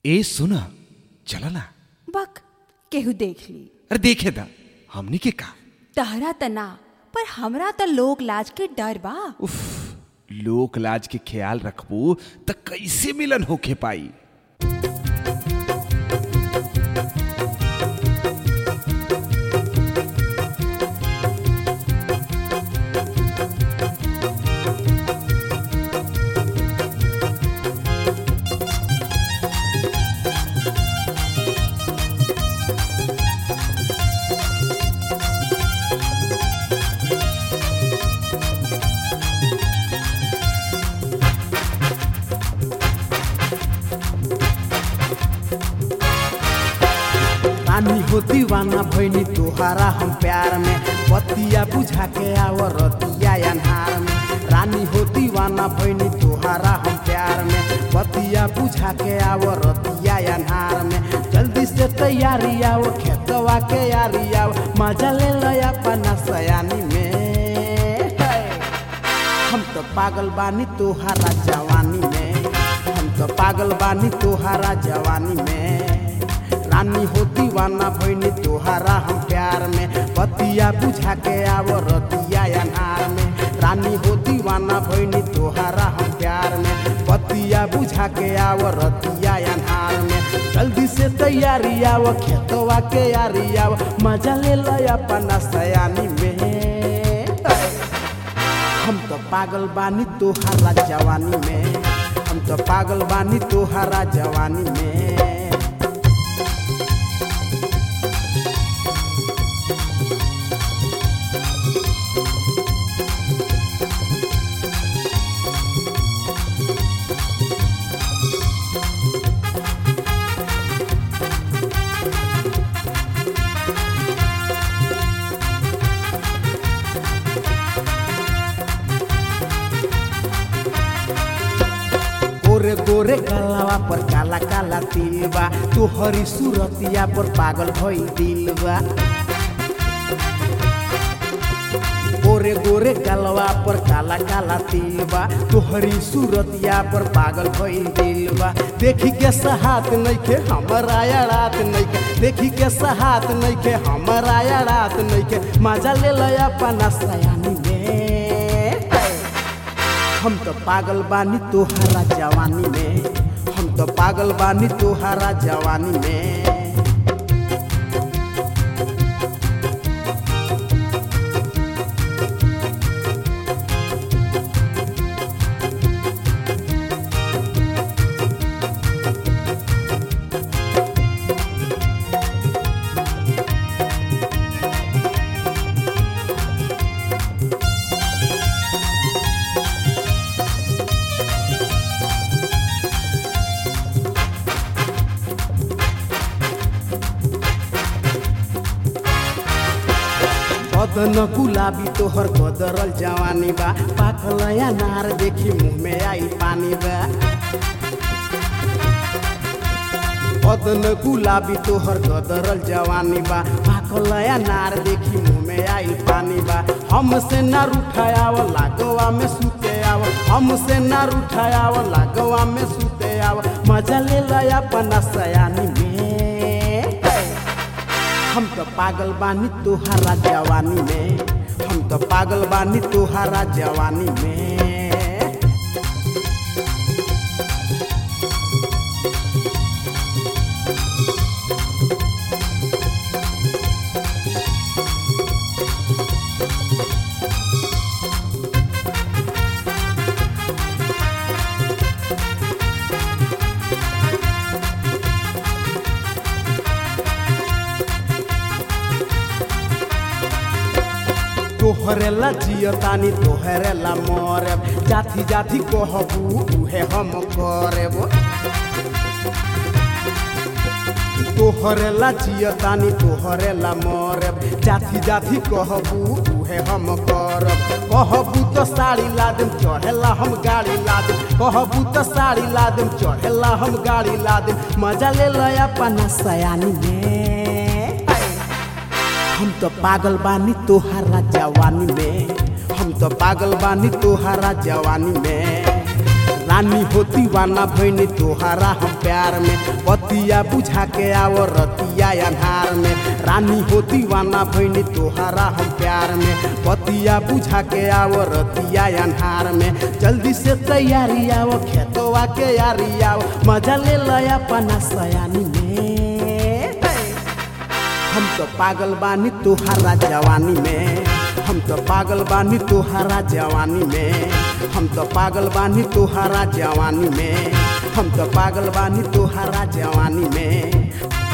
ए सुना चला ना बक केहू देख ली अरे देखे दा हमनी के का तहरा तना पर हमरा त लोक लाज के डर बा उफ लोक लाज के ख्याल रखबू त कैसे मिलन होके पाई रानी हो दीवाना भैनी तोहारा हम प्यार में बतिया बुझा के आव रतिया अन्हार में रानी हो दीवाना भैनी तोहारा हम प्यार में बतिया बुझा के आव रतिया अन्हार में जल्दी से तैयारी आओ खेतवा के यारी आओ मजा ले लो अपना सयानी में है। हम तो पागल बानी तोहारा जवानी में हम तो पागल बानी तोहारा जवानी में रानी हो दीवाना भैनी तोहारा हम प्यार में बतिया बुझा के आवो रतिया अनार में रानी हो दीवाना भैनी तोहारा हम प्यार में बतिया बुझा के आवो रतिया अनार में जल्दी से तैयारी आवो खेतवा के यारी आवो मजा ले लो अपना सयानी में हम तो पागल बानी तोहारा जवानी में हम तो पागल बानी तोहारा जवानी में गोरे गोरे गलावा पर काला काला तिल बा तोहरी सूरतिया पर पागल भई दिल बा गोरे गोरे गलवा पर काला काला तिल बा तोहरी सूरतिया पर पागल भई दिल बा देखी के सहात नइखे हमरा या रात नइखे देखी के सहात नइखे हमरा या रात नइखे मजा ले लो अपना सयानी में हम तो पागल बानी तोहारा जवानी में हम तो पागल बानी तोहारा जवानी में बदन गुलाबी तोहर गदरल जवानी बा पाकल नार देखी मुंह में आई पानी बा बदन गुलाबी तोहर गदरल जवानी बा पाकल नार देखी मुंह में आई पानी बा हमसे नार उठायाव लागवा में सुते आव हमसे नार उठायाव लागवा में सुते आव मजा ले लो अपना सयानी में हम तो पागल बानी तोहारा जवानी में हम तो पागल बानी तोहारा जवानी में तोहरे ला जियतानी तोहरे ला मरेब जाति जाति कहबू उहे हम करेब तोहरे ला जियतानी तोहरे ला मरेब जाति जाति कहबू उहे हम करब कहबू तो साड़ी ला देम चढ़ेला हम गाड़ी ला देम कहबू तो साड़ी ला देम चढ़ेला हम गाड़ी ला देम मजा ले लो अपना सयानी में हम तो पागल बानी तोहारा जवानी में हम तो पागल बानी तोहारा जवानी में रानी हो दीवाना भैनी तोहारा हम प्यार में बतिया बुझा के आओ रतिया अन्हार में रानी हो दीवाना भैनी तोहारा हम प्यार में बतिया बुझा के आओ रतिया अन्हार में जल्दी से तैयारी आओ खेतवा के यारी आओ मजा ले लया पना सयानी में हम तो पागल बानी तोहारा जवानी में हम तो पागल बानी तोहारा जवानी में हम तो पागल बानी तोहारा जवानी में हम तो पागल बानी तोहारा जवानी में